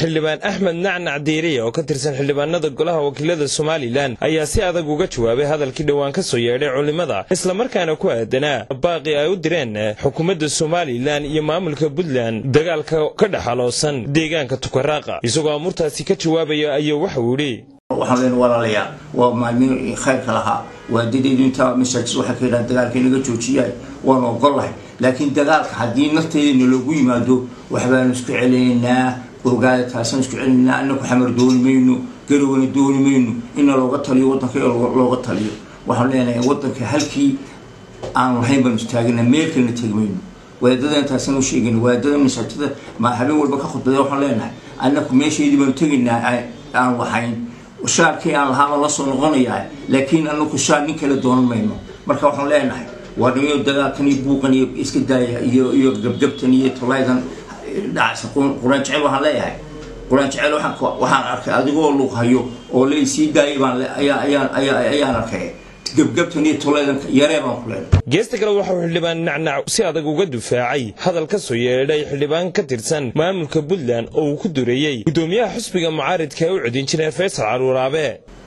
xildhibaan axmed nacnac diiriya oo ka tirsan xildhibaanada golaha wakiilada somalilan ayaa si adag uga jawaabay hadalkii dhowaan ka soo yeedhay culimmada islamarkaana ku aadanaa baaqi ay u direen xukuumadda somalilan iyo maamulka puntland dagaalka ka dhexaloosan deegaanka tukaraaqa isagoo amurtaasi ka jawaabaya ayuu waxauu yidhi waxaan leen walaalayaa waa maalmiin khayrka lahaa waadadeedu intaa masaajid waxay ka yidhahan dagaalka inaga joojiyay waanu ogollahay laakiin dagaalka haddii nafteedana loogu yimaado waxbaanu isku celinaynaa ogaada taasaan isku celinaynaa inaku xamar dooni mayno garowna dooni mayno ina looga taliyo waddanka looga taliyo waxaan leenahay waddanka halkii aan lahayn baanu istaagana meel kalena tegi mayno wadaadada intaasaan u sheegayna wadaadada masaajida ma habeen walba ka khudbada waxaan leenahay anaku meeshaydii baanu tegaynaa aan lahayn shaarkii aan lahaaba la soo noqonayaa laakiin anaku shaar nin kale doonan mayno marka waxaan leenahay waa dhamiyo dagaalkan iyo buuqan iyo iska daaya iyo iyo gabgabtan iyo tolaydan dhacsa quraan jecel waxaan leeyahay quraan jecel waxaan arkay adigoo luuq hayo oo la isii daayay baan ayaan arkay gabgabtan iyo tolaydan yaree baan ku leenahay geesta kale waxauu xildhibaan nacnac si adag uga dufaacay hadal ka soo yeedhay xildhibaan ka tirsan maamulka puntland oo uu ku dureeyey guddoomiyaha xusbiga mucaaridka ee u codin jiray faysal caruuraabe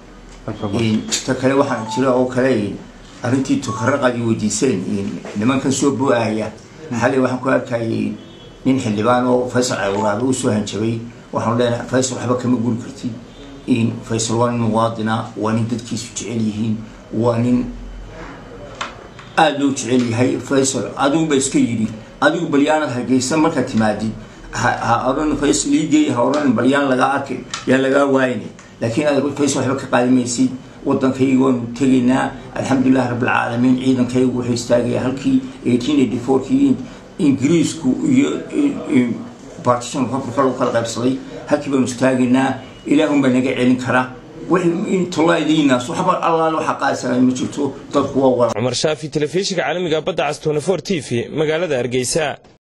ta kale waxaan jira oo kale arrintii tukaraqadii weydiiseen nimankan soo bo-aaya xalay waxaan ku arkayay nin xildhibaan oo faysal caruuraabe uu soo hanjabay waxaan leenahay faysal waxba kama guri kartid faysal waa nin muwaadina waa nin dadkiisu jecel yihiin waa nin aada loo jecel yahay faysal adiguba iska yidhi adigu balyaanad hargeysa markaad timaadid ha oran faysal iigeey ha oran balyaan lagaa arkay yaa lagaa waayna laakiin aad faysal waxba ka qaadimaysid waddankayga waanu tegaynaa alxamdulilahi rabbilcaalamiin ciidankaygu wuxuu istaagaya halkii eighteen eighty fourkii ingiriisku iyo partition republica lagu kala qaybsaday halkii baanu istaagaynaa ilaahunbaa naga celin karaa toladiinaas waxba allaale waxa qaadsanay ma jirto dadku waa wala cumar shaafi telefishinka caalamiga badda cas tony for t v magaalada hargeysa